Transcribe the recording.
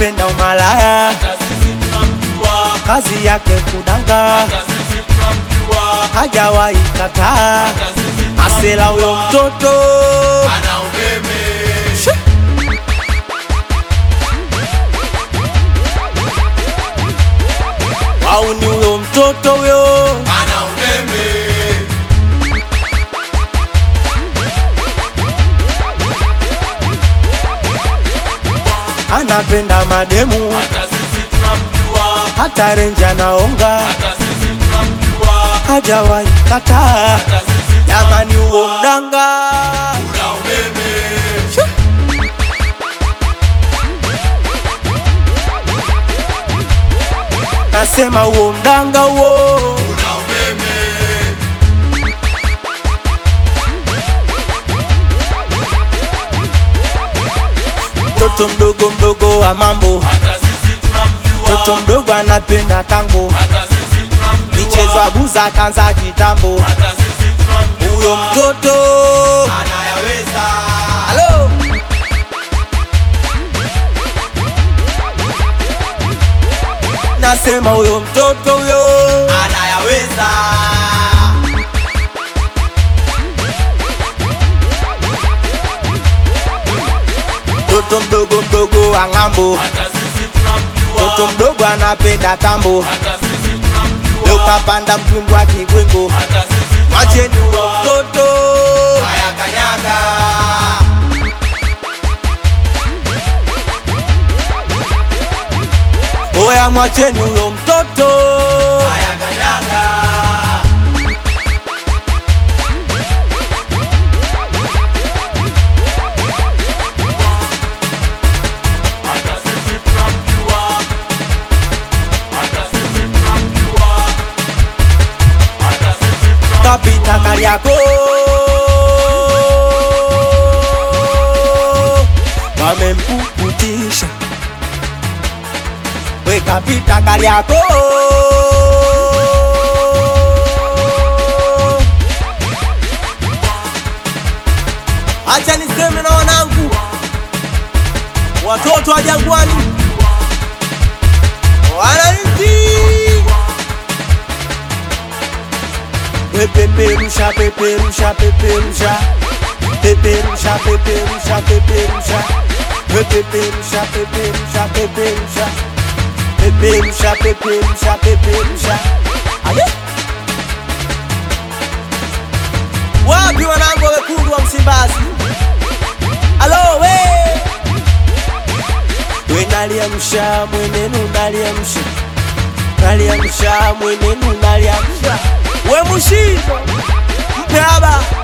anapenda umalaya, kazi yake kudanga, hajawahi kataa. Asela huyo mtoto Shoo. au ni huyo mtoto huyo anapenda mademu, hata renja naonga, hajawahi kataa. Jamani, huo mdanga Shoo. nasema huo mdanga huo mtoto mdogo mdogo wa mambo, mtoto mdogo anapenda tango, michezo abuza kanza kitambo, huyo mtoto Halo. Nasema huyo mtoto huyo anayaweza mtoto mdogo mdogo wa ng'ambo, mtoto mdogo anapenda tambo, leo kapanda mtungu wa kibwengo, mwacheni huyo mtoto haya kanyaga oya, mwacheni huyo mtoto haya kanyaga kapita Kariako wamempukutisha we kapita Kariako acha niseme na wanangu watoto wa Jangwani wananchi We peperusha peperusha peperusha peperusha peperusha peperusha We peperusha peperusha peperusha peperusha peperusha peperusha aye wapi wanangu wekundu wa Msimbazi alo we we naliamsha mwenenu naliamsha naliamsha mwenenu naliamsha we mushizo mpe haba